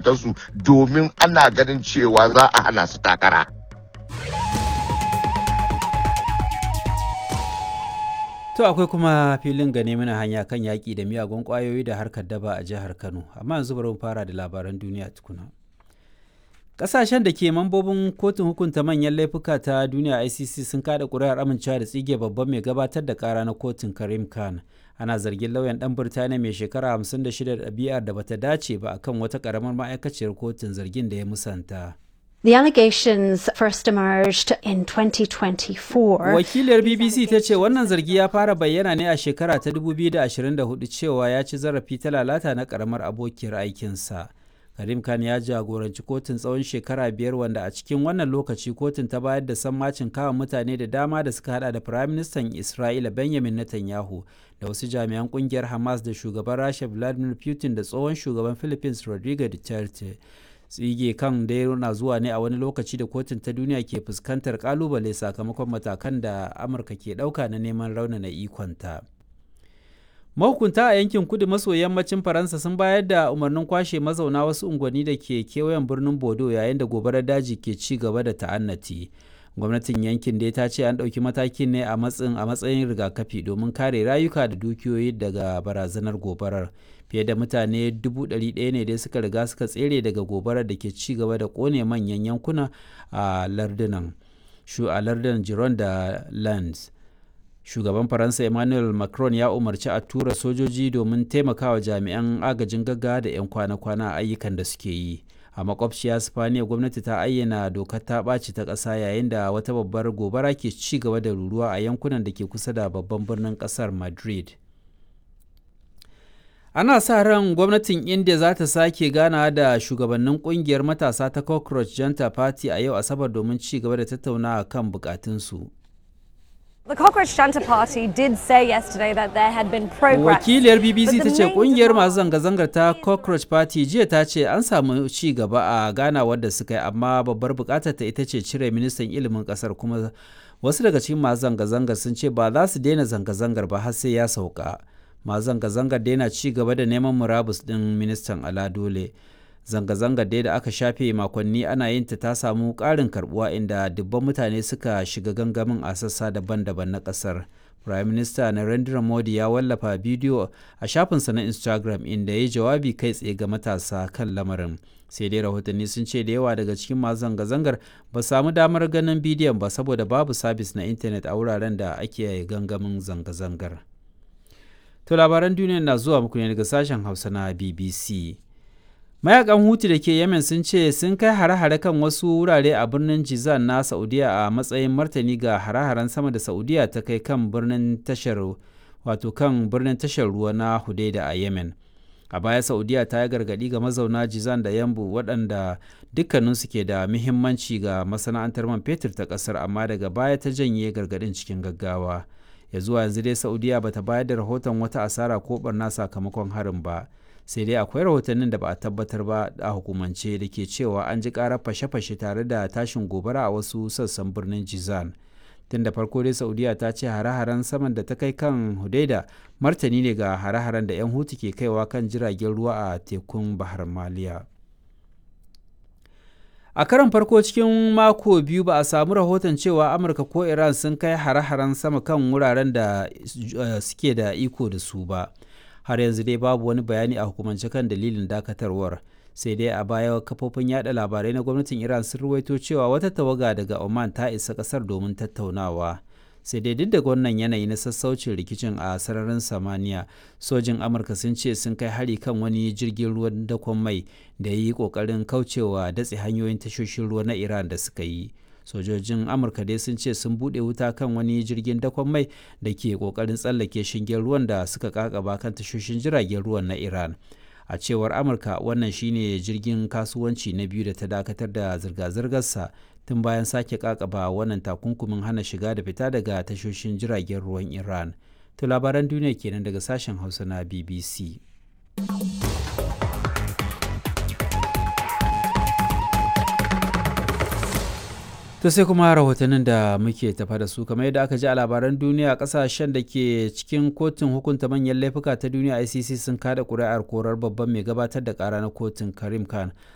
zukatansu domin ana ganin cewa za a hana su takara. To akwai kuma filin gane mana hanya kan yaƙi da miyagun ƙwayoyi da harkar daba a jihar Kano, amma yanzu bari mu fara da labaran duniya tukuna. Ƙasashen da ke mambobin kotun hukunta manyan laifuka ta duniya ICC sun kada ƙuri'ar amincewa da tsige babban mai gabatar da ƙara na kotun Karim Khan. Ana zargin lauyan ɗan Birtaniya mai shekara 56 da ɗabi'ar da bata dace ba akan wata ƙaramar ma'aikaciyar kotun zargin da ya musanta. The allegations first emerged in 2024. Wakiliyar BBC ta ce wannan zargi ya fara bayyana ne a shekara ta 2024 cewa ya ci zarafi ta lalata na karamar abokiyar aikinsa. Karim Khan ya jagoranci kotun tsawon shekara biyar wanda a cikin wannan lokaci kotun ta bayar da sammacin kawo mutane da dama da suka hada da Firaministan Isra'ila Benjamin Netanyahu da wasu jami'an kungiyar Hamas da shugaban Rasha Vladimir Putin da tsohon shugaban Philippines Rodrigo Duterte. tsige kan dai na zuwa ne a wani lokaci da kotun ta duniya ke fuskantar kalubale sakamakon matakan da amurka ke ɗauka na neman raunana ikonta mahukunta a yankin kudu maso yammacin faransa sun bayar da umarnin kwashe mazauna wasu unguwanni da ke kewayen birnin bodo yayin da gobarar daji ke ci gaba da ta'annati gwamnatin yankin dai ta ce an ɗauki matakin ne a matsayin a matsayin rigakafi domin kare rayuka da dukiyoyi daga barazanar gobarar fiye da mutane 100,000 ne dai suka riga suka tsere daga gobarar da ke ci gaba da kone manyan yankuna a lardunan shu a lardunan jiron da lands shugaban faransa emmanuel macron ya umarci a tura sojoji domin taimakawa jami'an agajin gaggawa da 'yan kwana-kwana a ayyukan da suke yi a makwabciya spaniya gwamnati ta ayyana dokar ta ɓaci ta ƙasa yayin da wata babbar gobara ke ci gaba da ruruwa a yankunan da ke kusa da babban birnin ƙasar madrid ana sa ran gwamnatin india za ta sake gana da shugabannin kungiyar matasa ta cockroach janta party a yau asabar domin ci gaba da tattaunawa kan bukatunsu The Cockroach Junta Party did say yesterday that there had been progress. wakiliyar bbc but ta the ce main kungiyar demand- masu zanga-zangar ta cockroach party jiya ta ce an samu ci gaba a ganawar da suka yi amma babbar bukatar ta ita ce cire ministan ilimin kasar kuma wasu daga cikin masu zanga-zangar sun ce ba za su daina zanga-zangar ba har sai ya sauka masu zanga-zangar daina ci gaba da neman murabus din ministan ala dole zanga-zangar dai da aka shafe makonni ana yin ta ta samu ƙarin karbuwa inda dubban mutane suka shiga gangamin a sassa daban-daban na ƙasar prime minister narendra modi ya wallafa bidiyo a shafinsa na instagram inda ya yi jawabi kai tsaye ga matasa kan lamarin sai dai rahotanni sun ce da yawa daga cikin masu zanga-zangar ba samu damar ganin bidiyon ba saboda babu sabis na intanet a wuraren da ake gangamin zanga-zangar to labaran duniya na zuwa muku ne daga sashen hausa na bbc mayakan hutu da ke yemen sun ce sun kai hare-hare kan wasu wurare a birnin jizan na saudiya a matsayin martani ga hare-haren sama da saudiya ta kai kan birnin tashar wato kan birnin tashar ruwa na hudaida a yemen a baya saudiya ta yi gargadi ga mazauna jizan da yambu waɗanda dukkaninsu ke da muhimmanci ga masana'antar man fetur ta ƙasar amma daga baya ta janye gargadin cikin gaggawa ya zuwa yanzu dai saudiya bata bayar da rahoton wata asara ko barna sakamakon harin ba sai dai akwai rahotannin da ba a tabbatar ba a hukumance da ke cewa an ji karar fashe-fashe tare da tashin gobara a wasu sassan birnin jizan tun da farko dai saudiya ta ce hare-haren saman da ta kai kan hudaida martani ne ga hare-haren da 'yan hutu ke kaiwa kan jiragen ruwa a tekun bahar maliya a karon farko cikin mako biyu ba a samu rahoton cewa amurka ko iran sun kai hare-haren sama kan wuraren da eh, suke da iko da su ba har yanzu dai babu wani bayani a hukumance kan dalilin dakatarwar sai dai a baya kafofin yada labarai na gwamnatin iran sun ruwaito cewa wata tawaga daga oman ta isa kasar domin tattaunawa sai dai duk da wannan yanayi na sassaucin rikicin a sararin samaniya sojin amurka sun ce sun kai hari kan wani jirgin ruwan dakon mai da ya yi kokarin kaucewa datse hanyoyin tashoshin ruwa na iran da suka yi sojojin amurka dai sun ce sun bude wuta kan wani jirgin dakon mai da ke kokarin tsallake shingen ruwan da suka kakaba kan tashoshin jiragen ruwan na iran a cewar amurka wannan shine jirgin kasuwanci na biyu da ta dakatar da zirga-zirgarsa tun bayan sake kakaba wannan takunkumin hana shiga da fita daga tashoshin jiragen ruwan iran to labaran duniya kenan daga sashen hausa na bbc to sai kuma rahotannin da muke tafa da su kamar yadda aka ji a labaran duniya kasashen da ke cikin kotun hukunta manyan laifuka ta duniya icc sun kada kuri'ar korar babban mai gabatar da kara na kotun karim khan